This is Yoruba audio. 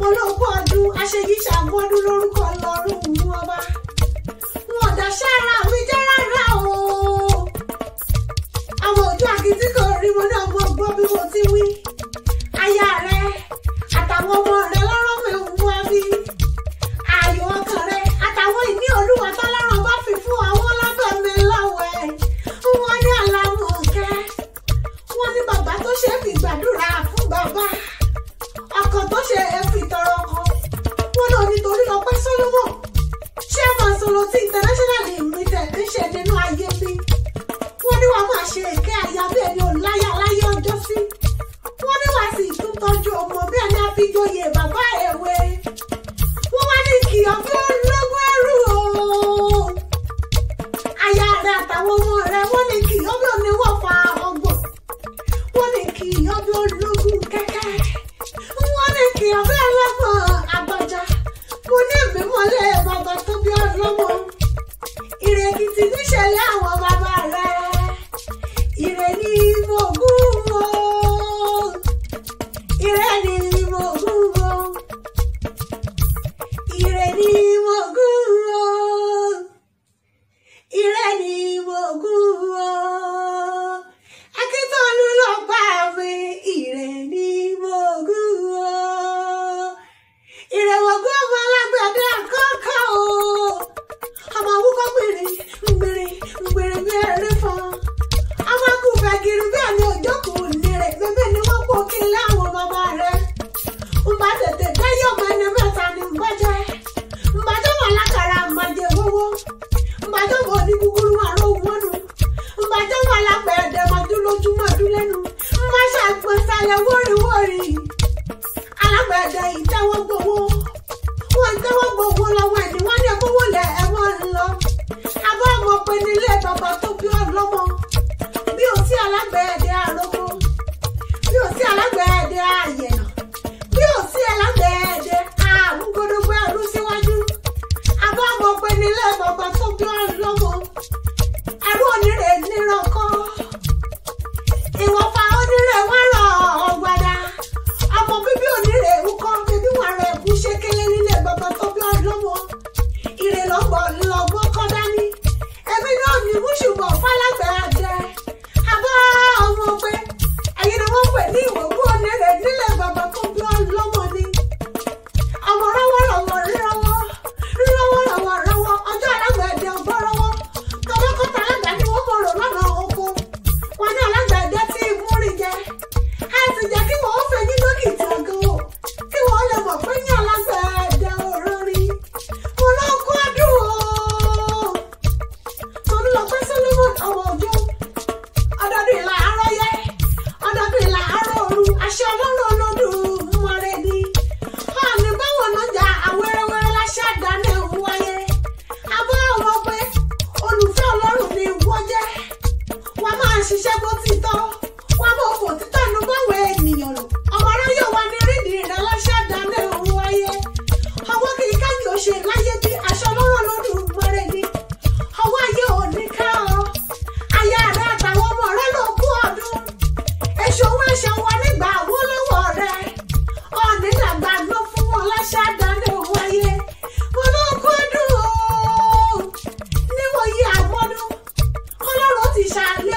mo lóko ọdún aṣèyí ṣàmọ́dún lórúkọ ọlọ́run mú ọba wọn dàṣẹ́ ara mi jẹ́ rárá o àwọn òjò àkìtì kò rí mo náà mọ gbọ́ bí mo ti wí aya rẹ àtàwọn ọmọ rẹ lọ́rọ́ mi ń mú ẹbí ayọ̀ ọkàn rẹ àtàwọn ìní olúwa tọ́lọ́run bá fi fún àwọn ọlọ́bẹ̀ mi lọ́wọ́ ẹ̀ wọ́n ní àlàmọ̀kẹ́ wọ́n ní bàbá tó ṣe é fi gbàdúrà fún bàbá ọkọ tó ṣe é fi tọrọ kan wọ́n lọ nítorí ọpẹ́ Solomon chairman Soloti international limited ń ṣe nínú ayé mi wọ́n ní wàá máa ṣe èké àyà bí ẹni ò láyà láyé ọjọ́ sí wọ́n ní wàá sì tún tọ́jú ọmọ bí ẹni àfijoyè bàbá èwe wọ́n wá ní kí ọbẹ̀ ológun ẹrú o aya rẹ àtàwọn ọmọ rẹ wọ́n ní kí ọbẹ̀ oníwọ̀ fa ọgbọ̀n wọ́n ní kí ọbẹ̀ ológun kẹ́kẹ́ wọ́n ní kí ọbẹ̀ ọlọ́gbọ̀n àgbàjá mo ní ìmímọ́lẹ̀ bàbá tó bí ọlọ́mọ ìrèkìtì níṣẹ̀lẹ̀ àwọn bàbá rẹ ìrè ní mo gún o ìrè ní mo gún o ìrè ní mo gún o ìrè ní mo gún o akíntọ́lú ló gbà mí ìrè ní mo gún o ìrè mo gún ọmọ alágbàdo àkọ́kọ́ o ọmọ awúkọ́ gbèrè gbèrè gbèrè bí ẹrẹ fún ọmọ akúfẹ́ kiri bí ẹni òjókòó lérè bébè ni wọ́n pò kí láwọn bàbá rẹ̀ ń bá tètè dáyọ̀ ọmọ ẹni mẹ́ta ní bọ́jẹ́ ń bá tó wà lákàrà àmàjẹ wọ́wọ́ ń bá tó wọ̀ ní kúkúrú àrò wọ́nu ń bá tó wà lápẹ̀ẹ́dẹ̀ mọ́jú lójúmọ́ ọdún lẹ́nu ń bá ṣàgbọ́n sálẹ̀ wọ́rìwọ́rì alágbẹ̀ẹ́dẹ̀ ìtẹ́wọ́ gbowó wọ́n tẹ́wọ́ gbowó lọ́wọ́ ẹni wọ́n ní kówó lẹ̀ ẹ̀wọ̀n ń lọ abọ́ ọmọ pé nílé bàbá tó bí ọlọ́mọ bí o sí alágbẹ̀ẹ́dẹ̀ àròkọ bí o sí alágbẹ̀ẹ́dẹ̀ àyẹ̀nà bí o sí alágbẹ̀ẹ́dẹ̀ àmúgbódógbó ẹrú síwájú abọ́ ọmọ pé nílé bàbá tó bí ọlọ́mọ ẹrú onírè nírọ̀kọ́ ìwọ̀fà onírè wọ́n rọ̀ ọ̀gbàdà ọmọ bíbí onírè ńkọ́ bíbí wọn rẹ̀ kú ṣékélé nílé bàbá tó bí ọlọ́mọ ìrè lọ́gbọ̀ lọ́gbọ́ kọ́ dání ẹbí náà ní mùsùlùmọ̀ fálágbẹ̀ àjẹ abọ́ ọmọ pé ẹ̀yin ni wọ́n pè ní ìwòkú onírè nílé bàbá tó bí ọlọ́mọ ni ọmọ rọwọ́ rọwọ́ rọwọ́ rọwọ́ rọwọ́ rọwọ́ ọjọ́ alágbẹ̀dẹ ọgbọ́ rọwọ́ tọwọ́kọ́tà alágbà ni wọ́n mọ̀ rò lọ́nà oko wọn ní alágbẹ̀dẹ tí ìmúrin jẹ ẹ sì jẹ́ kí wọ́n fẹ́ ní dókítà gan o kí wọ́n lè mọ̀ pé ní alágbẹ̀dẹ òrórí mo lọ kó ọdún o tòun lọ pé Solomon ọmọ òjò ọdọọdún ìlà àárọ̀ yẹ ọdọọdún ìlà àárọ̀ òru àṣẹ ọlọ́run olódùn mọ́rẹ́ ni ọ̀nì báwọn náà jà àwẹ́rẹ́wẹ́rẹ́ láṣẹ àdáná ẹ̀hún wáyé abọ́ àwọn pé olùfẹ́ ọlọ́run ni wọ́n jẹ́ wọ́n máa ṣiṣẹ́ bó ti tọ́ wọ́n máa fò títọ́ nu báwọn ènìyàn lò ọmọ aráyọ̀ wa ní rídìí rẹ̀ láṣẹ àdáná ẹ̀hún wáyé ọwọ́ kì í káyọ̀ ó ṣe láyé bí aṣọ ọlọ́run lọ́dún mọ́rẹ́ ni ọwọ́ ayé ò ní ká ọ aya rẹ àtàwọn ọmọ rẹ ló kú ọdún èso wọn ṣe wọn nígbà wó lọ́wọ́ rẹ ọ̀nì làgbà ló fún wọn láṣẹ àdáni òun ayé wọn ló kú ọdún o níwọ̀nyí àmọ́dún ọlọ́run ti ṣàlẹ́